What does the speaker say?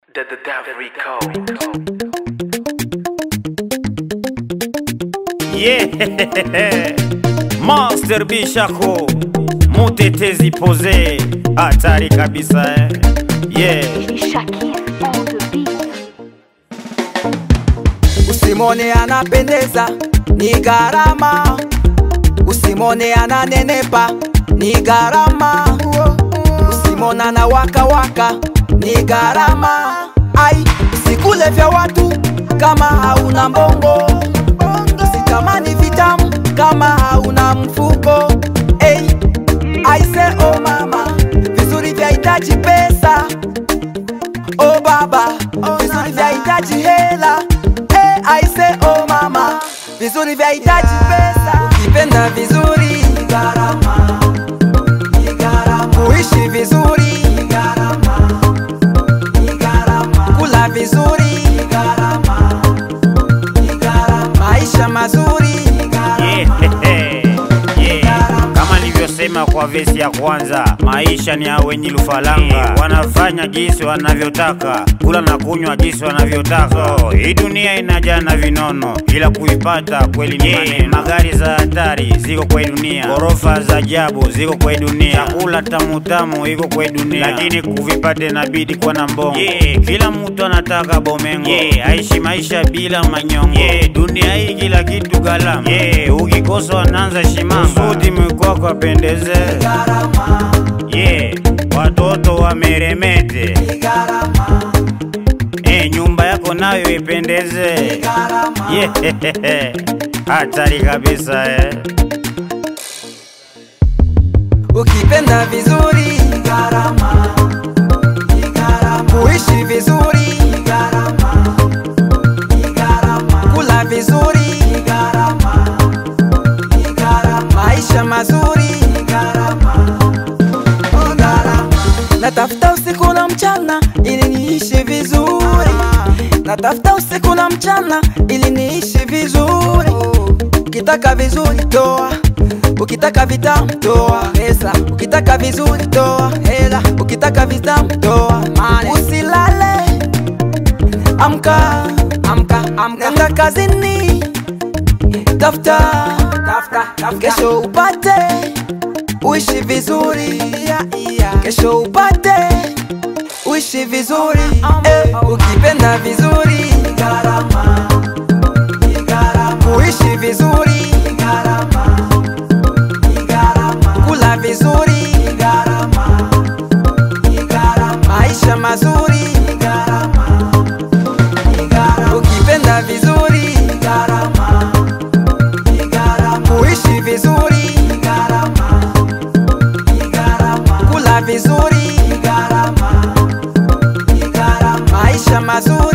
The, the Dev Rico. Yeah. Master Bishako mutetezi pose hatari kabisa eh. Yeah. Shakir on the beat. Usimone anapendeza ni gharama, usimone ananenepa ni gharama, usimone ana waka waka ni gharama. Ai, usikule vya watu kama hauna mbongo, usitamani vitamu kama hauna mfuko. Hey, I say oh mama, vizuri vyahitaji pesa oh baba, vizuri vyahitaji hela. Hey, I say oh mama, vizuri vyahitaji pesa. Ukipenda vizuri ni gharama, ni gharama. Kuishi vizuri ni gharama, ni gharama. Kula vizuri ni gharama, ni gharama. Maisha mazuri ni gharama. Yeah. Yeah. Kama nilivyosema kwa vesi ya kwanza, maisha ni ya wenye lufalanga, wanafanya jinsi wanavyotaka, kula na kunywa jinsi wanavyotaka. So, hii dunia inajaa na vinono, ila kuipata kweli ni maneno. Magari za hatari ziko kwa hii dunia, ghorofa za ajabu ziko kwa hii dunia, chakula tamu tamu iko kwa hii dunia, lakini kuvipata inabidi kuwa na mbongo. Yeah. Kila mtu anataka bomengo, yeah. aishi maisha bila manyongo. Yeah. Dunia hii kila kitu gharama, yeah. ukikosa wanaanza shimanga, kusudi mkwako apendeze Gharama, yeah. watoto wameremete ni gharama, eh, nyumba yako nayo ipendeze gharama. yeah. hatari kabisa eh. Ukipenda vizuri ni gharama, ni gharama. Kuishi vizuri ni gharama, ni gharama. Kula vizuri ni gharama, ni gharama. Maisha mazuri ni gharama, ni gharama. Natafuta usiku na mchana ili niishi vizuri, natafuta usiku na mchana ili niishi vizuri. Ukitaka vizuri toa, ukitaka vitamu toa pesa, ukitaka vizuri toa hela, ukitaka vitamu toa mali. Usilale, amka, amka, amka, nenda kazini, tafuta, tafuta, tafuta, kesho upate uishi vizuri, kesho upate uishi vizuri. Eh, ukipenda vizuri ni gharama ni gharama. Kuishi vizuri ni gharama, ni gharama. Kula vizuri ni gharama, ni gharama. Maisha mazuri ni gharama, ni gharama. Ukipenda vizuri ni gharama, ni gharama. Kuishi vizuri ni gharama, ni gharama. Kula vizuri ni gharama, ni gharama. Maisha mazuri